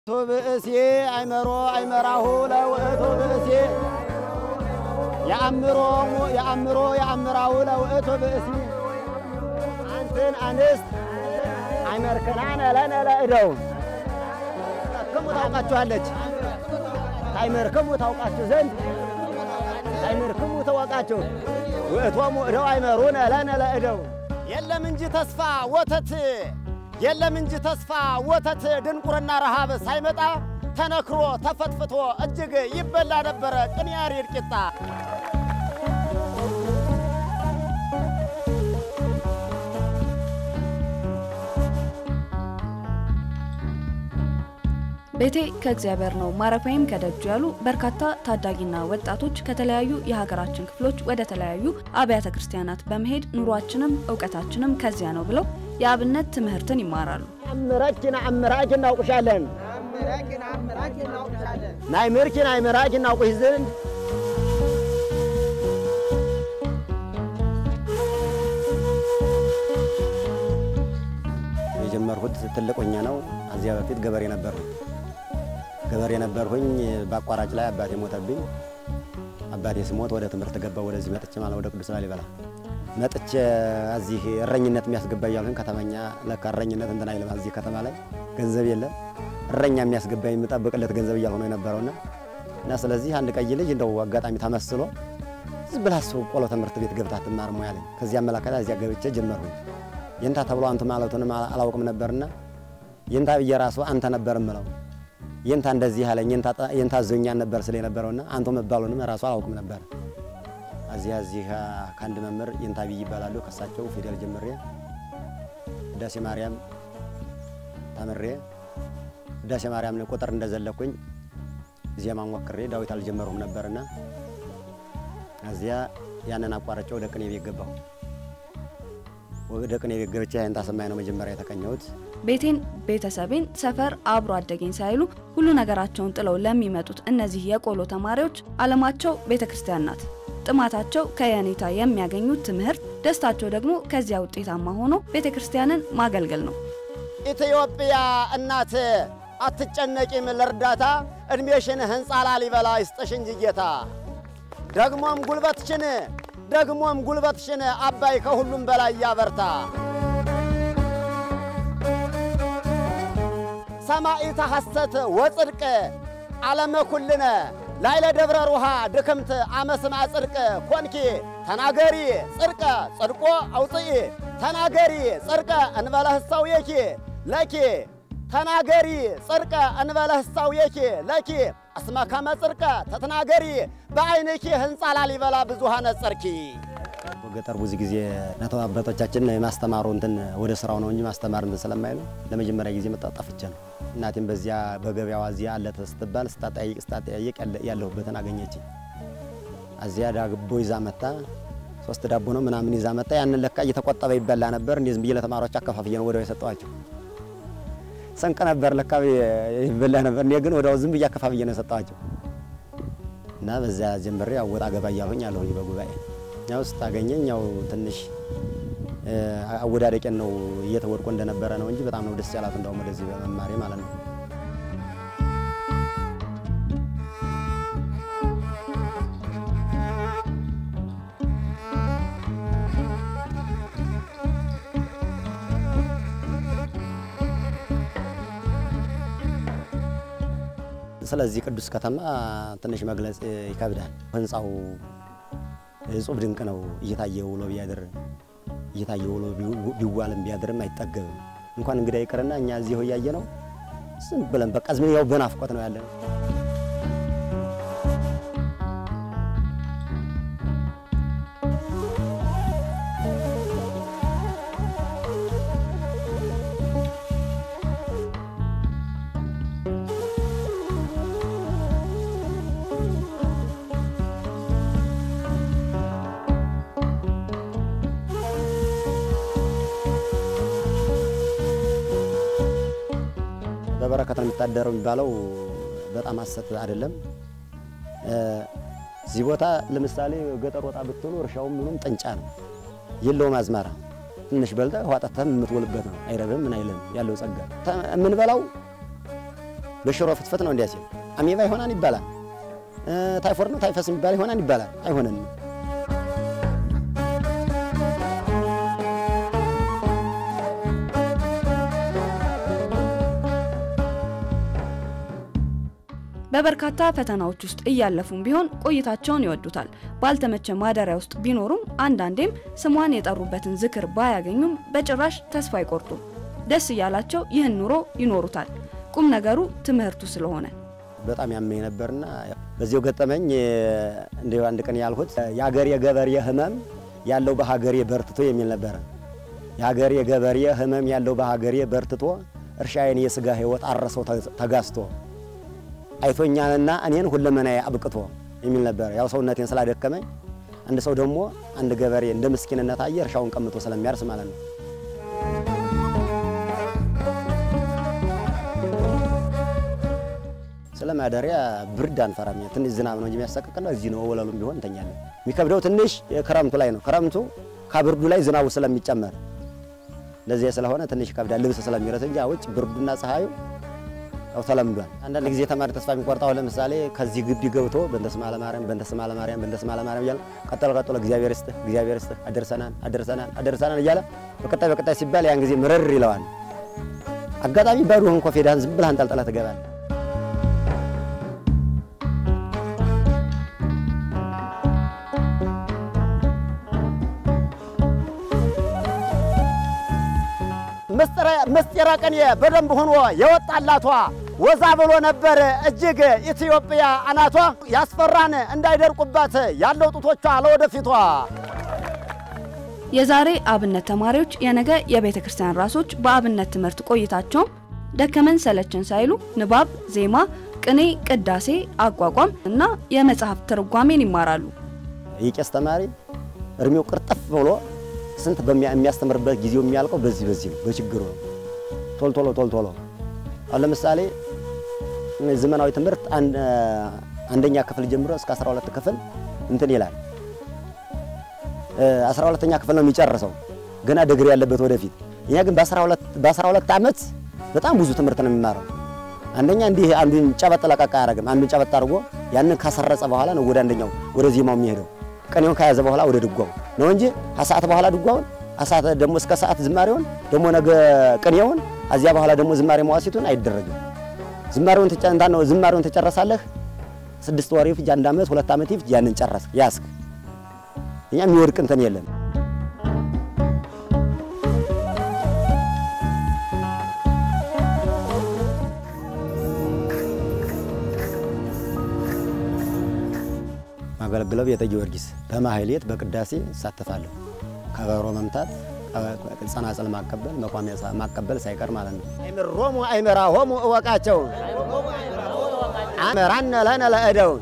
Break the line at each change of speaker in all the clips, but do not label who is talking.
ብእሴ አይመሮ አይመራሁ ለውእቱ ብእሴ የአምሮ የአምሮ የአምራሁ ለውእቱ ብእሲ አንትን አንስት አይመርክናነ ለነ ለእደው ክሙ ታውቃችኋለች ታይመርክሙ ታውቃችሁ ዘንድ ታይመርክሙ ተወቃችሁ ውእቶሙ እደው አይመሩነ ለነ ለእደው የለም እንጂ ተስፋ ወተት የለም እንጂ ተስፋ ወተት ድንቁርና ረሃብ ሳይመጣ ተነክሮ ተፈትፍቶ እጅግ ይበላ ነበረ ቅንያሪር ቂጣ።
ቤቴ ከእግዚአብሔር ነው ማረፊያዬም ከደጁ ያሉ በርካታ ታዳጊና ወጣቶች ከተለያዩ የሀገራችን ክፍሎች ወደ ተለያዩ አብያተ ክርስቲያናት በመሄድ ኑሯችንም እውቀታችንም ከዚያ ነው ብለው የአብነት ትምህርትን ይማራሉ።
አምራችን አምራች እናውቅሻለን ናይ ምርኪ ናይ ምራች እናውቅሽ ዘንድ የጀመርሁት ትልቅ ሆኜ ነው። እዚያ በፊት ገበሬ ነበርሁኝ። ገበሬ ነበርሁኝ። በአቋራጭ ላይ አባቴ ሞተብኝ። አባቴ ስሞት ወደ ትምህርት ገባሁ። ወደዚህ መጥቼ ማለት ወደ ቅዱስ ላሊበላ መጥቼ እዚህ እረኝነት የሚያስገባ እያልሁኝ ከተመኛ ለካ እረኝነት እንትን አይልም። እዚህ ከተማ ላይ ገንዘብ የለም። እረኛ የሚያስገባ የምጠብቅለት ገንዘብ እያልሁ ነው የነበረውና እና ስለዚህ አንድ ቀይ ልጅ እንደው አጋጣሚ ተመስሎ ዝም ብላ እሱ ቆሎ ትምህርት ቤት ገብታ ትማር ሙያ አለኝ። ከዚህ አመላከታ እዚያ ገብቼ ጀመርሁኝ። የንታ ተብሎ አንቱ ማለቱንም አላውቅም ነበርና የንታ ብዬ ራሱ አንተ ነበር እምለው የንታ እንደዚህ አለኝ የንታ ዞኛን ነበር ስለ የነበረውና አንቱ መባሉንም ራሱ አላውቅም ነበር። እዚያ እዚህ ከአንድ መምህር የንታ ብይ ይባላሉ። ከሳቸው ፊደል ጀምሬ ዳሴ ማርያም ተምሬ ዳሴ ማርያም ቁጥር እንደዘለኩኝ ዜማ ሞክሬ ዳዊት አልጀመሩም ነበርና እዚያ ያንን አቋርጬ ወደ ቅኔ ቤት ገባሁ። ወደ ቅኔ ቤት ገብቼ ይህን ታሰማኝ ነው መጀመሪያ የተቀኘሁት።
ቤቴን፣ ቤተሰቤን፣ ሰፈር አብሮ አደገኝ ሳይሉ ሁሉ ነገራቸውን ጥለው ለሚመጡት እነዚህ የቆሎ ተማሪዎች ዓለማቸው ቤተ ክርስቲያን ናት። ጥማታቸው ከየኔታ የሚያገኙት ትምህርት፣ ደስታቸው ደግሞ ከዚያ ውጤታማ ሆኖ ቤተ ክርስቲያንን ማገልገል ነው።
ኢትዮጵያ እናት አትጨነቂም ለእርዳታ እድሜሽን ህንፃ ላሊበላ ይስጥሽ እንጂ ጌታ ደግሞም ጉልበትሽን ደግሞም ጉልበትሽን አባይ ከሁሉም በላይ ያበርታ። ሰማኢተ ሐሰት ወጽድቅ ዓለመ ኩልነ ላይለ ደብረ ሩሃ ድክምት አመስማ ጽድቅ ኮንኪ ተናገሪ ጽድቀ ጽድቆ አውፅኢ ተናገሪ ጽድቀ እንበለ ህሳውየኪ ለኪ ተናገሪ ጽድቀ እንበለ ህሳውየኪ ለኪ እስመ ከመ ጽድቀ ተተናገሪ በዓይንኪ ህንፃ ላሊበላ ብዙሃነ ጸርኪ። ገጠር ብዙ ጊዜ እናት አባቶቻችን የማስተማሩ እንትን ወደ ስራው ነው እንጂ ማስተማር እንትን ስለማይሉ ለመጀመሪያ ጊዜ መጣ ጠፍቼ ነው። እናቴም በዚያ በገበያዋ እዚያ አለ ስትባል ስታጠያይቅ ስታጠያይቅ ያለሁበትን አገኘችኝ። እዚያ ዳቦ ይዛ መጣ። ሶስት ዳቦ ነው ምናምን ይዛ መጣ። ያንን ለካ እየተቆጠበ ይበላ ነበር። እንዲህ ዝም ብዬ ለተማሪዎች አከፋፍዬ ነው ወዲያው የሰጠኋቸው። ስንቅ ነበር ለካ ይበላ ነበር። እኔ ግን ወዲያው ዝም ብዬ አከፋፍዬ ነው የሰጠኋቸው እና በዚያ ጀምሬ ያው ወጣ ገባ እያልሁኝ አለሁኝ በጉባኤ ያው ስታገኘኝ ያው ትንሽ አወዳደቄን ነው እየተወድቆ እንደነበረ ነው እንጂ በጣም ነው ደስ ያላት እንደውም ወደዚህ በመማሬ ማለት ነው። ስለዚህ ቅዱስ ከተማ ትንሽ መግለጽ ይከብዳል። ህንፃው እጹብ ድንቅ ነው። እየታየ ውሎ ቢያድር እየታየ ውሎ ቢዋልም ቢያድርም አይጠገብም። እንኳን እንግዳ ይቅርና እኛ እዚሁ እያየ ነው ዝም ብለን በቃ ዝም ያው በናፍቆት ነው ያለነው። በበረከት ነው የሚታደረው የሚባለው በጣም ሐሰት አይደለም። እዚህ ቦታ ለምሳሌ ገጠር ወጣ ብትሉ እርሻውም ምኑም ጥንጫ ነው፣ የለውም አዝመራ። ትንሽ በልተህ ውሃ ጠጥተህ የምትውልበት ነው። አይረብም ምን አይልም። ያለው ጸጋ የምንበላው በሽሮ ፍትፍት ነው እንዲያ ሲል አሜባ ይሆናን ይባላል። ታይፎር ነው ታይፈስ የሚባል ይሆናን ይባላል። አይሆነንም።
በበርካታ ፈተናዎች ውስጥ እያለፉም ቢሆን ቆይታቸውን ይወዱታል። ባልተመቸ ማደሪያ ውስጥ ቢኖሩም አንዳንዴም ስሟን የጠሩበትን ዝክር ባያገኙም በጭራሽ ተስፋ አይቆርጡም። ደስ እያላቸው ይህን ኑሮ ይኖሩታል። ቁም ነገሩ ትምህርቱ ስለሆነ
በጣም ያመኝ ነበርና በዚሁ ገጠመኝ እንዲሁ አንድ ቀን ያልሁት የሀገሬ ገበሬ ህመም ያለው በሀገሬ በርትቶ የሚል ነበረ። የሀገሬ ገበሬ ህመም ያለው በሀገሬ በርትቶ እርሻዬን የስጋ ህይወት አረሰው ተጋስቶ አይቶኛልና እኔን ሁለመናዬ አብቅቶ የሚል ነበር። ያው ሰውነቴን ስላደከመኝ አንድ ሰው ደግሞ አንድ ገበሬ እንደ ምስኪንነት አየ እርሻውን ቀምቶ ስለሚያርስ ማለት ነው። ስለ ማደሪያ ብርድ አንፈራም። ትንሽ ዝናብ ነው እንጂ የሚያሰቅቅና እዚህ ነው ወለሉም ቢሆን እንተኛለን። የሚከብደው ትንሽ ክረምቱ ላይ ነው። ክረምቱ ከብርዱ ላይ ዝናቡ ስለሚጨመር ለዚያ ስለሆነ ትንሽ ይከብዳል። ልብስ ስለሚረስ እንጂ ውጭ ብርዱና ፀሐዩ ያው ተለምዷል። አንዳንድ ጊዜ ተማሪ ተስፋ የሚቆርጠው ለምሳሌ ከዚህ ግቢ ገብቶ በእንተስማ ለማርያም በእንተስማ ለማርያም በእንተስማ ለማርያም እያለ ቀጠሎ ቀጠሎ እግዚአብሔር ይስጥህ እግዚአብሔር ይስጥህ አደርሰናል አደርሰናል አደርሰናል እያለ በቀጣይ በቀጣይ ሲባል ያን ጊዜ ምርር ይለዋል። አጋጣሚ ባዶህን ኮፌዳህን ዝም ብለህ አንጠልጥለህ ትገባለህ። ምስጢረ ቅኔ በደንብ ሆኖ የወጣላቷ ወዛ ብሎ ነበር እጅግ ኢትዮጵያ አናቷ ያስፈራን እንዳይደርቁባት ያለው ጡቶቿ ለወደፊቷ።
የዛሬ አብነት ተማሪዎች የነገ የቤተ ክርስቲያን ራሶች በአብነት ትምህርት ቆይታቸውም ደከመን ሰለችን ሳይሉ ንባብ፣ ዜማ፣ ቅኔ፣ ቅዳሴ፣ አቋቋም እና የመጽሐፍ ትርጓሜን ይማራሉ።
የቄስ ተማሪ እድሜው ቅርጥፍ ብሎ ስንት የሚያስተምርበት ጊዜው የሚያልቀው በዚህ በዚህ ነው፣ በችግሩ ነው። ቶል ቶሎ ቶል ቶሎ አሁን ለምሳሌ ዘመናዊ ትምህርት አንደኛ ክፍል ጀምሮ እስከ 12 ክፍል እንትን ይላል። 12ኛ ክፍል ነው የሚጨርሰው ገና ድግሪ ያለበት ወደፊት። እኛ ግን በ12 ዓመት በጣም ብዙ ትምህርት ነው የሚማረው። አንደኛ እንዲህ አንዱን ጨበጥ ለቀቅ አያደርግም። አንዱን ጨበጥ አድርጎ ያንን ካሰረጸ በኋላ ነው ወደ አንደኛው ወደ ዜማው የሚሄደው። ቅኔውን ከያዘ በኋላ ወደ ድጓው ነው እንጂ ከሰዓት በኋላ ድጓውን ከሰዓት ደግሞ እስከ ሰዓት ዝማሬውን ደግሞ ነገ ቅኔውን ከዚያ በኋላ ደግሞ ዝማሬ መዋሲቱን አይደረግም። ዝማሬውን ተጨንታ ነው ዝማሬውን ተጨረሳለህ። ስድስት ወር ይፍጅ፣ አንድ ዓመት ሁለት ዓመት ይፍጅ፣ ያንን ጨረስ ያስክ። እኛ የሚወድቅ እንትን የለም። ማገለግለው ቤተ ጊዮርጊስ በማህሌት በቅዳሴ እሳተፋለሁ። ከበሮ መምታት፣ ጸናጽል ማቀበል፣ መቋሚያ ማቀበል ሳይቀር ማለት ነው። አይምሮሙ አይምራሆሙ እወቃቸው አመራነ ለነ ለእደው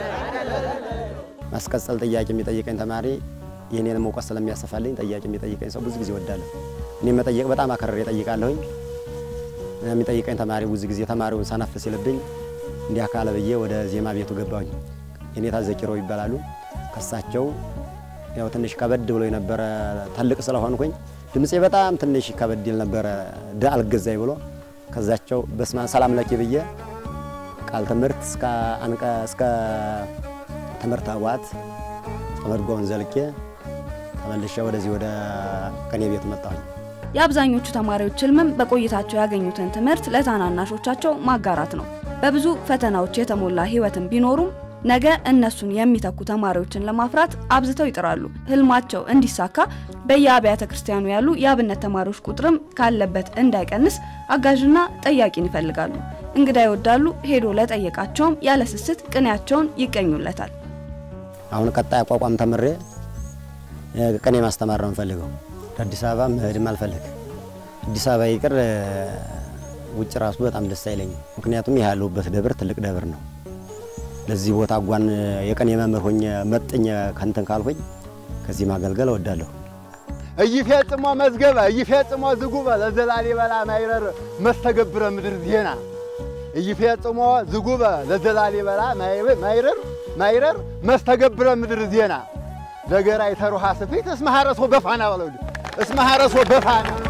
ማስቀጸል ጥያቄ የሚጠይቀኝ ተማሪ የኔንም እውቀት ስለሚያሰፋልኝ ጥያቄ የሚጠይቀኝ ሰው ብዙ ጊዜ እወዳለሁ። እኔ መጠየቅ በጣም አከረር እጠይቃለሁኝ። የሚጠይቀኝ ተማሪ ብዙ ጊዜ ተማሪውን ሰነፍ ሲልብኝ እንዲህ አካለ ብዬ ወደ ዜማ ቤቱ ገባሁኝ። የኔታ ዘኪሮ ይባላሉ። ከሳቸው ያው ትንሽ ከበድ ብሎ የነበረ ትልቅ ስለሆንኩኝ ድምፄ በጣም ትንሽ ከበድ ይል ነበረ ደ አልገዛኝ ብሎ ከዛቸው በስመ ሰላም ለኪ ብዬ ቃል ትምህርት እስከ አንቀ እስከ ትምህርት አዋት ተመድጎውን ዘልቄ ተመልሼ ወደዚህ ወደ ቅኔ ቤት መጣሁኝ።
የአብዛኞቹ ተማሪዎች ህልምም በቆይታቸው ያገኙትን ትምህርት ለታናናሾቻቸው ማጋራት ነው። በብዙ ፈተናዎች የተሞላ ህይወትን ቢኖሩም ነገ እነሱን የሚተኩ ተማሪዎችን ለማፍራት አብዝተው ይጥራሉ። ህልማቸው እንዲሳካ በየአብያተ ክርስቲያኑ ያሉ የአብነት ተማሪዎች ቁጥርም ካለበት እንዳይቀንስ አጋዥና ጠያቂን ይፈልጋሉ። እንግዳ ይወዳሉ። ሄዶ ለጠየቃቸውም ያለ ስስት ቅኔያቸውን ይቀኙለታል።
አሁን ቀጣይ አቋቋም ተምሬ ቅኔ ማስተማር ነው የምፈልገው። አዲስ አበባ መሄድም አልፈልግ። አዲስ አበባ ይቅር ውጭ ራሱ በጣም ደስ አይለኝም። ምክንያቱም ይህ ያለሁበት ደብር ትልቅ ደብር ነው። ለዚህ ቦታ ጓን የቀን የመምህር ሆኜ መጥኝ ከንትን ካልሆኝ ከዚህ ማገልገል እወዳለሁ።
እይፌጽሞ መዝገበ እይፌጽሞ ዝጉበ ለዘላሊበላ ማይረር መስተገብረ ምድር ዜና እይፌጽሞ ዝጉበ ለዘላሊበላ ማይረር ማይረር መስተገብረ ምድር ዜና ደገራ የተሩሃ ስፊት እስመ ሐረሶ በፋና በለው እስመ ሐረሶ በፋና